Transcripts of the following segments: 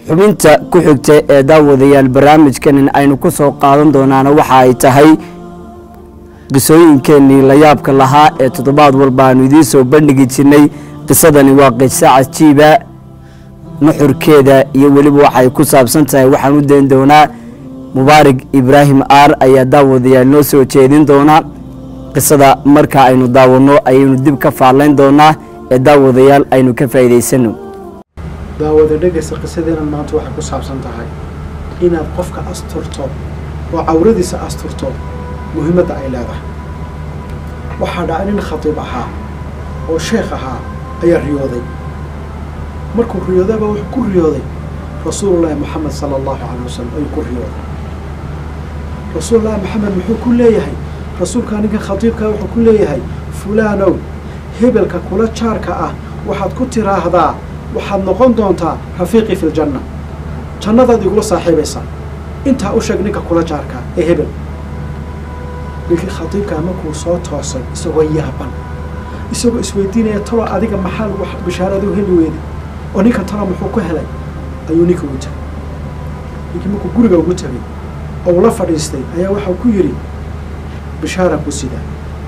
xubinta ku xigta ee daawadayaal barnaamijkan aynu ku soo qaadan doonaana waxa ay tahay qisooyinkeenii layaabka lahaa ee toddobaad walba aanu idiin soo bandhigi jirnay qisadani waa qiso cajiiba nuxurkeeda iyo weliba waxay ku saabsan tahay waxaan u dayn doonaa mubaarig ibraahim aar ayaa daawadayaal noo soo jeedin doona qisada marka aynu daawanno ayaynu dib ka faalayn doonaa ee daawadayaal aynu ka faa'iidaysano daawada dhegaysa qisadeena maanta waxay ku saabsan tahay inaad qofka asturto oo cawradiisa asturto muhiimadda ay leedahay waxaa dhaca nin khatiib ahaa oo sheekh ahaa ayaa riyooday markuu riyoodayba wuxuu ku riyooday rasuulullaahi moxamed sala allahu calayh wasalam ayuu ku riyooday rasuulullaahi moxamed muxuu ku leeyahay rasuulkaa ninkan khatiibkaa wuxuu ku leeyahay fulaanow hebelka kula jaarka ah waxaad ku tiraahdaa waxaad noqon doontaa rafiiqii fi ljanna jannadaad igula saaxiibaysaa intaa u sheeg ninka kula jaarkaa ee hebel ninkii khatiibkaa markuu soo toosay isagoo yaaban isagoo isweydiinaya talo adiga maxaa wax bishaaradu heli weyday oo ninkan talo muxuu ku helay ayuu ninka ugu tegay ninkii markuu guriga ugu tegay oo ula fadhiistay ayaa waxau ku yidhi bishaaraan ku sidaa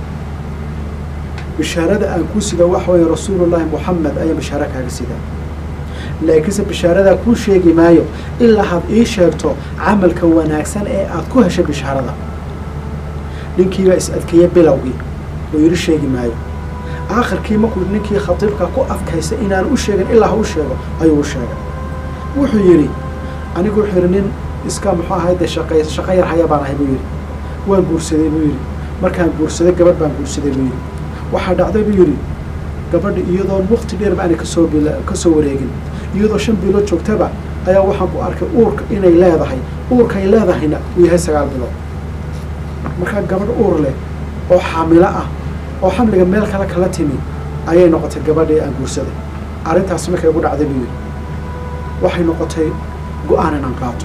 bishaarada aan ku sida waxa weeye rasuulullaahi moxamed ayaa bishaaro kaaga sidaa laakiinse bishaaradaa kuu sheegi maayo ilaa had ii sheegto camalka wanaagsan ee aad ku heshay bishaarada ninkiibaa is adkeeye bilowgii oo yidhi sheegi maayo aakhirkii markuu ninkii khatiibka ku adkaysa inaan u sheegin ilaa ha u sheego ayuu u sheegay wuxuu yidhi anigu wuxuu yidhi nin iska muxuu ahay dee shaqay shaqo yar haya baan ahay buu yidhi waan guursaday buu yidhi markaan guursaday gabadh baan guursaday buu yidhi waxaa dhacday buu yidhi gabadha iyadoon waqti dheerba aanay kasoo bil kasoo wareegin iyadoo shan bilood joogtaba ayaa waxaan ku arkay uurka inay leedahay uurkay leedahayna uu yahay sagaal bilood markaa gabadh uur leh oo xaamilo ah oo xamliga meel kale kala timi ayay noqotay gabadhii aan guursaday arrintaasi markay ugu dhacday buu yidhi waxay noqotay go-aan inaan qaato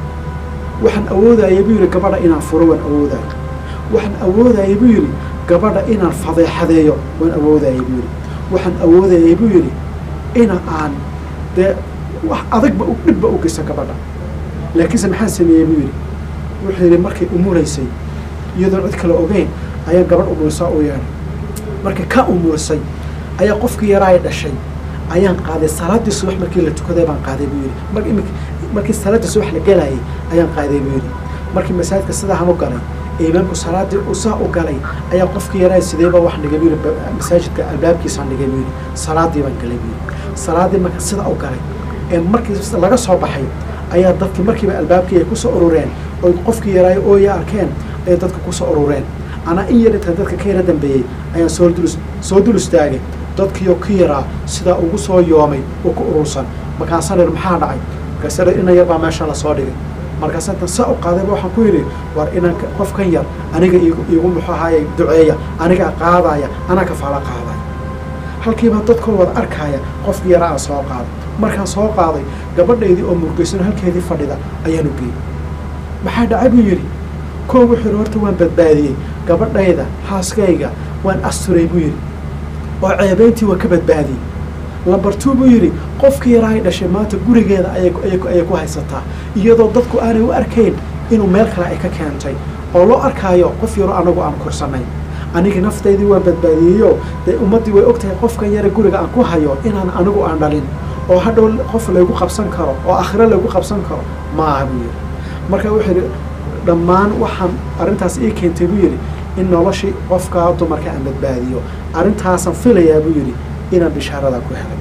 waxaan awoodaya buu yidhi gabadha inaan furo waan awoodaya waxaan awoodaya buu yidhi gabadha inaan fadeexadeeyo waan awoodayay buu yidhi waxaan awoodayay buu yidhi ina aan dee wax adagba dhibba u geysa gabadha laakiinse maxaan sameeyey buu yidhi wuxuu yidhi markay umuraysay iyadoon cid kale ogeyn ayaa gabadh umurisaa u yeedhay markay ka umurisay ayaa qofkii yaraa ay dhashay ayaan qaaday salaaddii subax markii la tukaday baan qaaday buu yidhi mar imik markii salaaddii subax la gelayay ayaan qaaday buu yidhi markii masaajidka sidaahan u galay imaamku salaadii uu saa u galay ayaa qofkii yaraa sideeba wax dhigay buu yidhi masaajidka albaabkiisaan dhigay buu yidhi salaadii baan galay buu yidhi salaadii marka sida u galay ee markii laga soo baxay ayaa dadkii markiiba albaabkii ay kusoo urureen oy qofkii yaraayo ooya arkeen ayay dadka kusoo urureen anaa in yar inta dadka ka yara dambeeyey ayaan soo dul soo dul istaagay dadkiioo ka yaraa sidaa ugu soo yoomay oo ku urursan markaasaan ir maxaa dhacay markaasar ina yar baa meesha lasoo dhigay markaas intan saa u qaadayba waxaan ku yidhi war inaan qofkan yar aniga iigu muxuu ahaaye duceeya anigaa qaadaya anaa kafaala qaadaya halkiibaa dadkoo wada arkaaya qofkii yaraa aan soo qaaday markaan soo qaaday gabadhaydii oo murgaysan halkeedii fadhida ayaanu geeyey maxaa dhacay buu yidhi koo wuxuu yidhi horta waan badbaadiyey gabadhayda xaaskayga waan asturay buu yidhi oo ceebayntii waan ka badbaadiyey lambar two buu yidhi qofkii yaraa ay dhashay maanta gurigeeda ayay ku haysataa iyadoo dadku aanay u arkayn inuu meel kale ay ka keentay oo loo arkaayo qof yaroo anagu aan korsanay anigii naftaydii waan badbaadiyeyo dee ummaddii way og tahay qofkan yara guriga aan ku hayo inaan anigu aan dhalin oo hadhow qof laygu qabsan karo oo aakhiro laygu qabsan karo ma aha buu yidhi marka wuxuu yidhi dhammaan waxaan arrintaas ii keentay buu yidhi in noloshii qofkaa dumarka aan badbaadiyo arrintaasaan filayaa buu yidhi inaan bishaaradaa ku helay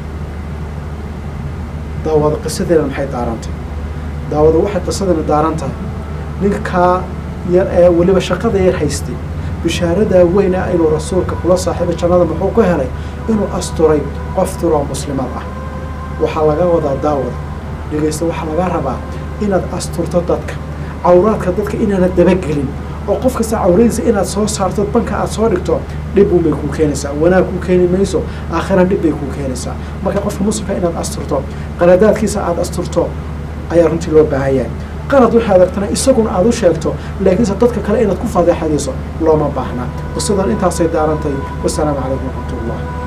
daawada qisadeena maxay daarantay daawada waxay qisadeena daaran tahay ninkaa yar ee weliba shaqada yar haystay bishaaradaa weyn ah inuu rasuulka kula saaxiibay jannada muxuu ku helay inuu asturay qof turoo muslimad ah waxaa laga wadaa daawada dhegaysta waxaa laga rabaa inaad asturto dadka cawraadka dadka inaanad dabagelin oo qof kasta cawradiisa inaad soo saarto banka aad soo dhigto dhib unbay kuu keenaysaa wanaag kuu keeni mayso aakhiran dhib bay kuu keenaysaa marka qofka muslimka inaad asturto qaladaadkiisa aada asturto ayaa runtii loo baahan yahay qalad waxaad aragtana isaguna aada u sheegto laakiinse dadka kale inaad ku fadeexadayso looma baahna qisadan intaasay daarantay wasalaamu calaykum waraxmat ullah